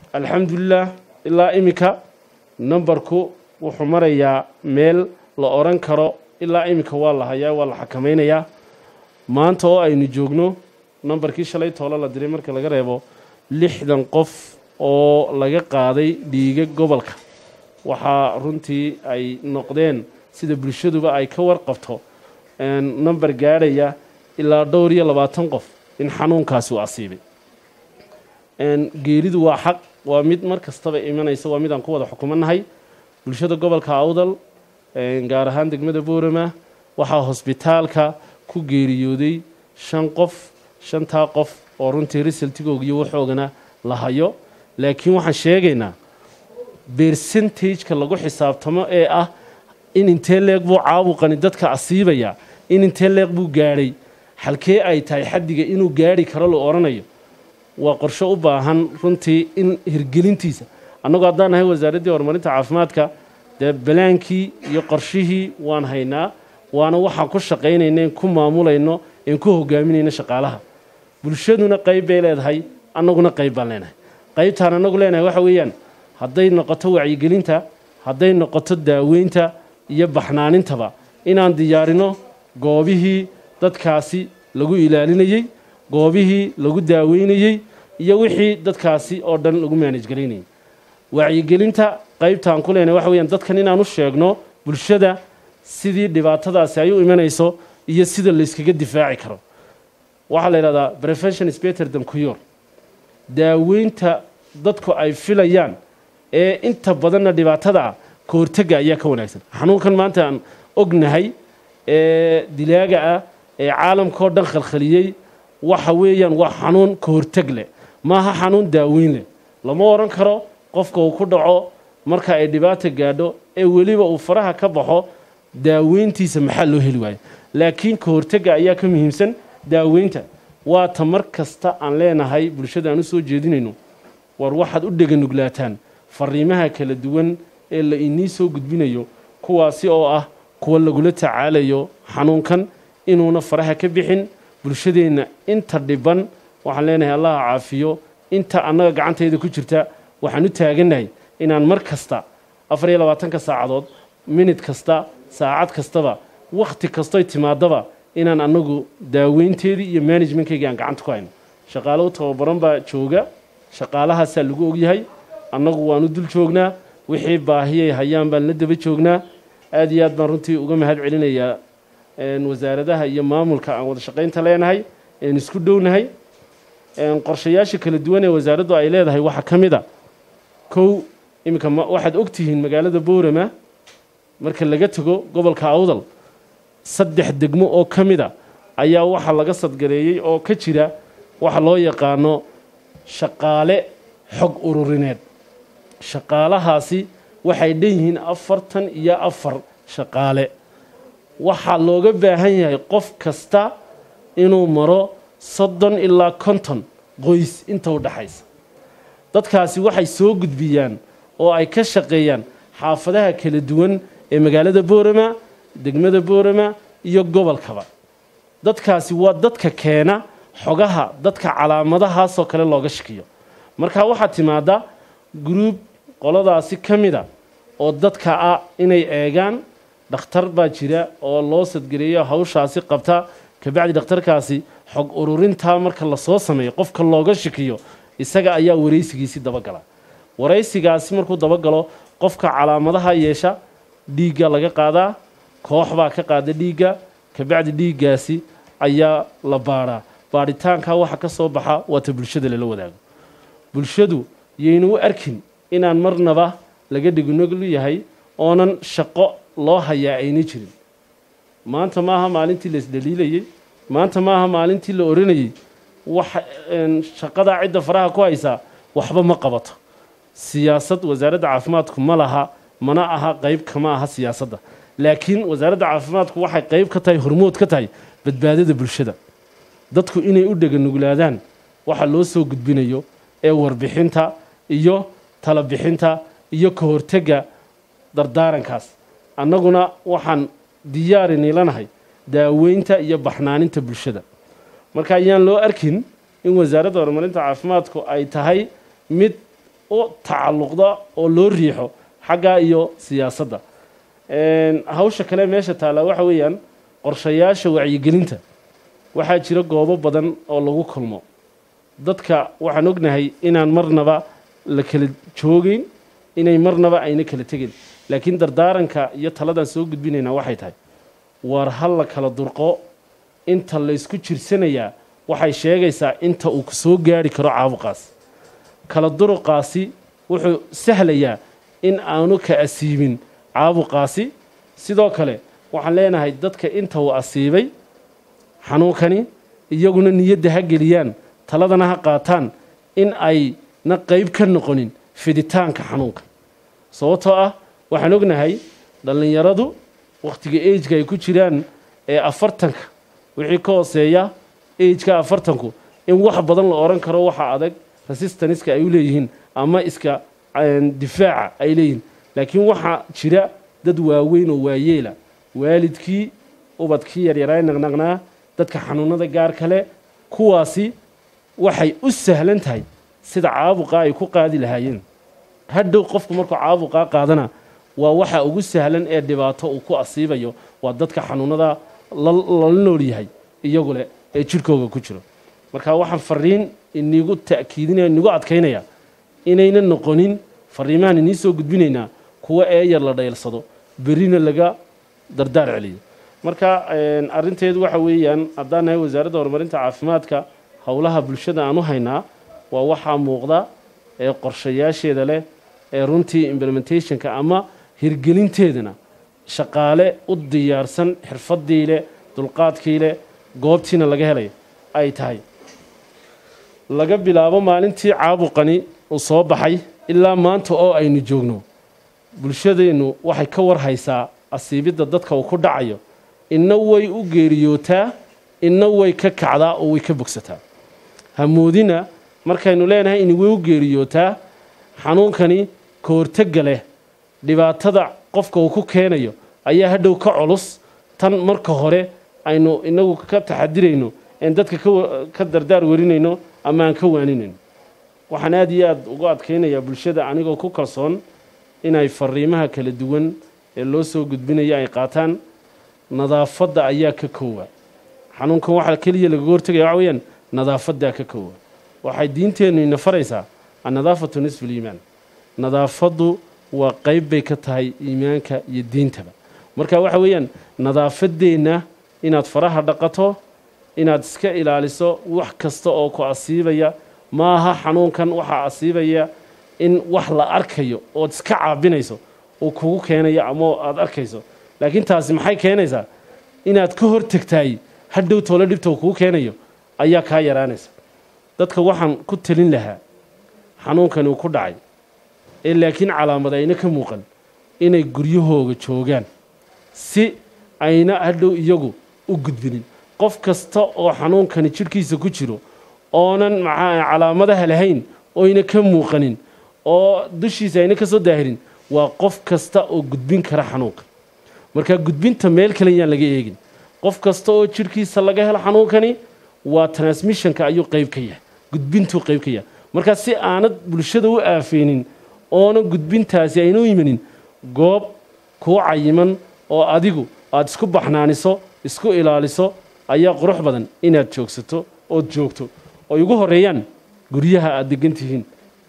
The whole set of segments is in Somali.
alxamdulilah ilaa iminka nambarku wuxuu marayaa meel la odhan karo ilaa iminka waa la hayaa waa la xakamaynayaa maanta oo aynu joogno nambarkii shalay toolo la diray marka laga reebo lixdan qof oo laga qaaday dhiiga gobolka waxaa runtii ay noqdeen sida bulshaduba ay ka warqabto nambar gaadhaya ilaa dhowr iyo labaatan qof in xanuunkaasi uu asiibay geeridu waa xaq waa mid mar kastaba imanaysa waa mid aan ku wada xukumannahay bulshada gobolka awdal gaar ahaan degmada boorama waxaa hosbitaalka ku geeriyooday shan qof shantaa qof oo runtii risaltigooga iyo waxoogana la hayo laakiin waxaan sheegaynaa bersentageka lagu xisaabtamo ee ah in intee leeg buu caabuqani dadka asiibaya in intee leeq buu gaadhay halkee ay tahay xaddiga inuu gaadhi karo la odhanayo waa qorsho u baahan runtii in hirgelintiisa annagu haddaan nahay wasaaraddii horumarinta caafimaadka dee balaankii iyo qorshihii waan haynaa waana waxaan ku shaqaynayna in ku maamulayno in ku hogaaminayno shaqaalaha bulshaduna qayb bay leedahay annaguna qayb baan leenahay qaybtaan annagu leenahay waxa weeyaan hadday noqoto wacyigelinta hadday noqoto daaweynta iyo baxnaanintaba inaan diyaarino goobihii dadkaasi lagu ilaalinayey goobihii lagu daaweynayey iyo wixii dadkaasi oo dhan lagu maanajgaraynayay wacyigelinta qaybtaan ku leenahay waxa weyaan dadkan inaan u sheegno bulshada sidii dhibaatadaasi ay u imanayso iyo sida layskaga difaaci karo waxaa la yidhahdaa prevention speter than cure daaweynta dadku ay filayaan ee inta badanna dhibaatada ah ka hortega ayaa ka wanaagsan xanuunkan maanta aan ognahay ee dilaaga ah ee caalamkao dhan khalkhaliyey waxa weeyaan waa xanuun ka horteg leh maaha xanuun daaweyn leh lama odhan karo qofka uu ku dhaco marka ay dhibaata gaadho ee weliba uu faraha ka baxo daaweyntiisa maxaa loo heli waayo laakiin ka hortega ayaa ka muhiimsan daaweynta waata mar kasta aan leenahay bulshada aan u soo jeedinayno war waxaad u dheganuglaataan fariimaha kala duwan ee la inii soo gudbinayo kuwaasi oo ah kuwa lagula tacaalayo xanuunkan inuuna faraha ka bixin bulshadeenna inta dhiban waxaan leenahay allaha caafiyo inta annaga gacantayda ku jirta waxaan u taagannahay inaan mar kasta afar iyo labaatanka saacadood minid kasta saacad kastaba wakhti kastoy timaadaba inaan annagu daaweynteedii iyo managementkayga aan gacanta ku hayno shaqaalo u tababaran baa jooga shaqaalahaasaa lagu ogyahay annagu waanu dul joognaa wixii baahiyay hayaan baan la daba joognaa aad iyo aad baan runtii uga mahad celinayaa wasaaradaha iyo maamulka aan wada shaqaynta leenahay een isku dhownahay qorshayaasha kala duwan ee wasaaraddu ay leedahay waxaa ka mid a kow iminka waxaad ogtihiin magaalada boorama marka laga tago gobolka awdal saddex degmo oo ka mid a ayaa waxaa laga sadgareeyey oo ka jira waxa loo yaqaano shaqaale xog ururineed shaqaalahaasi waxay dhan yihiin afartan iyo afar shaqaale waxaa looga baahan yahay qof kasta inuu maro soddon ilaa konton qoys inta u dhaxaysa dadkaasi waxay soo gudbiyaan oo ay ka shaqeeyaan xaafadaha kala duwan ee magaalada boorama degmada boorama iyo gobolkaba dadkaasi waa dadka keena xogaha dadka calaamadahaasoo kale looga shakiyo marka waxaa timaada gruub qoladaasi ka mida oo dadka ah inay eegaan dhakhtar baa jira oo loo sadgareeyo hawshaasi qabta kabacdi dhakhtarkaasi xog ururintaa marka lasoo sameeyo qofka looga shakiyo isaga ayaa waraysigiisi dabagala waraysigaasi markuu dabagalo qofka calaamadaha yeesha dhiigga laga qaadaa koox baa ka qaada dhiigga kabacdi dhiiggaasi ayaa la baadhaa baadhitaankaa waxa ka soo baxa waata bulshada lala wadaago bulshadu yayna u arkin inaan marnaba laga dhigunoglu yahay oonan shaqo loo hayaa ayna jirin maanta maaha maalintii la isdhaliilayey maanta maaha maalintii la oranayey wax shaqadaa cidda faraha ku haysaa waxba ma qabato siyaasad wasaaradda caafimaadku ma laha mana aha qayb kama aha siyaasadda laakiin wasaaradda caafimaadku waxay qayb ka tahay hormood ka tahay badbaadada bulshada dadku inay u dheganuglaadaan waxa loo soo gudbinayo ee warbixinta iyo talabixinta iyo ka hortega dardaarankaas annaguna waxaan diyaarinilanahay daaweynta iyo baxnaaninta bulshada marka ayaan loo arkin in wasaaradda horumarinta caafimaadku ay tahay mid u tacalluqda oo loo riixo xaggaa iyo siyaasadda hawsha kale meesha taallaa waxa weeyaan qorshayaasha wacyigelinta waxaa jira goobo badan oo lagu kulmo dadka waxaan ognahay inaan marnaba la kala joogeyn inay marnaba ayna kala tegin laakiin dardaaranka iyo taladaan soo gudbinaynaa waxay tahay waar hal la kala durqo inta laysku jirsanayaa waxay sheegaysaa inta uu soo gaari karo caabuqaas kala duruqaasi wuxuu sahlayaa in aanu ka asiibin caabuqaasi sidoo kale waxaan leenahay dadka inta uu asiibay xanuunkani iyaguna niyadda ha geliyaan taladana ha qaataan in ayna qayb ka noqonin fiditaanka xanuunka sababtoo ah waxaan ognahay dhallinyaradu wakhtiga ejka ay ku jiraan ee afartanka wixii ka hooseeya ejka afartanku in wax badan la odhan karo waxa adag resistanska ay u leeyihiin ama iska difaaca ay leeyihiin laakiin waxaa jira dad waaweyn oo waayeela waalidkii ubadkii yaryaraa naqnaqnaa dadka xanuunada gaar kale kuwaasi waxay u sahlan tahay sida caabuqa ay ku qaadi lahaayeen hadhow qofku markuu caabuqaa qaadana waa waxa ugu sahlan ee dhibaato uu ku asiibayo waa dadka xanuunada lala nool yahay iyagu leh ee jidhkooga ku jiro marka waxaan fariin inigu ta'kiidinaya inigu adkaynaya inayna noqonin fariimahan inii soo gudbinaynaa kuwa eeyar la dhaylsado berrina laga dardaar celiyo marka arrinteedu waxa weeyaan haddaan nahay wasaaradda horumarinta caafimaadka howlaha bulshada aan u haynaa waa waxaa muuqda ee qorshayaasheeda leh ee runtii implementationka ama hirgelinteedana shaqaale u diyaarsan xirfadii leh dulqaadkii leh goobtiina laga helay ay tahay laga bilaabo maalintii caabuqani uu soo baxay ilaa maanta oo aynu joogno bulshadeennu waxay ka warhaysaa asiibidda dadka uu ku dhacayo inna way u geeriyootaa inna way ka kacdaa oo way ka bogsataa hamoodina markaynu leenahay in way u geeriyootaa xanuunkani ka hortega leh dhibaatada qofka uu ku keenayo ayaa hadhow ka culus tan marka hore aynu inagu ka taxadirayno een dadka ka dardaar warinayno ama aan ka waaninayno waxaan aada iyo aada ugu adkaynayaa bulshada anigoo ku kalsoon inay fariimaha kala duwan ee loo soo gudbinaya ay qaataan nadaafadda ayaa ka koowa xanuunkan waxaa keliya lagaga hortegaya waxa weyaan nadaafaddaa ka koowa waxay diinteennu ina faraysaa annadaafatu nisfu liimaan nadaafaddu waa qayb bay ka tahay iimaanka iyo diintaba marka waxa weeyaan nadaafadeenna inaad faraha dhaqato inaad iska ilaaliso wax kasta oo ku asiibaya maaha xanuunkan waxaa asiibaya in wax la arkayo ood iska caabinayso uu kugu keenayo ama aada arkayso laakiin taasi maxay keenaysaa inaad ka hortegtaay hadhow toole dhibta uu kugu keenayo ayaa kaa yaraanaysa dadka waxaan ku talin lahaa xanuunkani uu ku dhacay ee laakiin calaamad ayna ka muuqan inay guryahooga joogaan si ayna hadhow iyagu u gudbinin qof kasta oo xanuunkani jidhkiisa ku jiro oonan maxaa calaamadaha lahayn oyna ka muuqanin oo dushiisa ayna ka soo daahirin waa qof kasta oo gudbin kara xanuunka marka gudbinta meel kale yaan laga eegin qof kasta oo jidhkiisa laga helo xanuunkani waa transmissionka ayuu qayb ka yahay gudbintuu qayb ka yahay marka si aanad bulshada u aafeynin oona gudbintaasi ayna u imanin goob kuu cayiman oo adigu aada isku baxnaaniso isku ilaaliso ayaa qurux badan inaad joogsato ood joogto oy ugu horeeyaan guryaha aada degan tihiin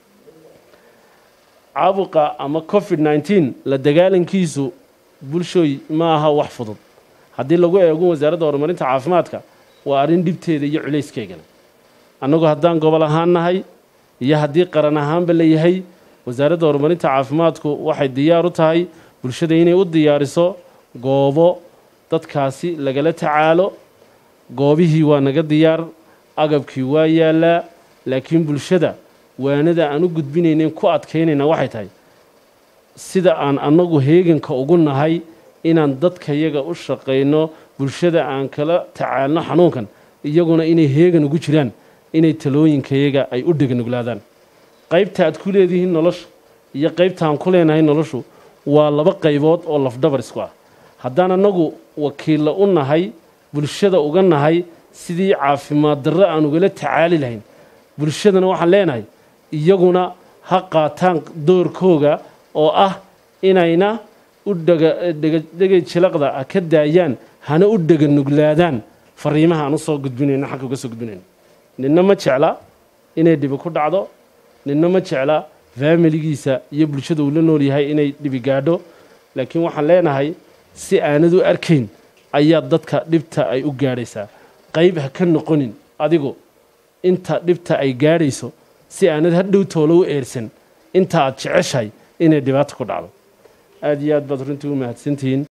caabuqa ama covid nneteen la dagaalankiisu bulshooy ma aha wax fudud haddii lagu eego wasaaradda horumarinta caafimaadka waa arrin dhibteeda iyo culayskeegana annagu haddaan gobol ahaan nahay iyo haddii qaran ahaanba la yahay wasaaradda horumarinta caafimaadku waxay diyaar u tahay bulshada inay u diyaariso goobo dadkaasi lagala tacaalo goobihii waa naga diyaar agabkii waa yaallaa laakiin bulshada waanada aan u gudbinaynen ku adkaynayna waxay tahay sida aan annagu heeganka ugu nahay inaan dadkayaga u shaqayno bulshada aan kala tacaalno xanuunkan iyaguna inay heegan ugu jiraan inay talooyinkayaga ay u dheganuglaadaan qaybta aad ku leedihiin nolosha iyo qaybtaan ku leenahay noloshu waa laba qaybood oo lafdhabar isku ah haddaan annagu wakiilla u nahay bulshada uga nahay sidii caafimaad darro aan ugala tacaali lahayn bulshadana waxaan leenahay iyaguna ha qaataan doorkooga oo ah inayna u dhegay jilaqda ka daayaan hana u dhega nuglaadaan fariimaha aan usoo gudbinayno xagga uga soo gudbinayno ninna ma jecla inay dhibi ku dhacdo ninna ma jecla faamiligiisa iyo bulshada uu la nool yahay inay dhibi gaadho laakiin waxaan leenahay si aanad u arkayn ayaa dadka dhibta ay u gaadhaysaa qayb ha ka noqonin adigu inta dhibta ay gaadhayso si aanad hadhow toolo u eersan inta aad jeceshahay inay dhibaato ku dhacdo aada iyo aad baad runtii u mahadsantihiin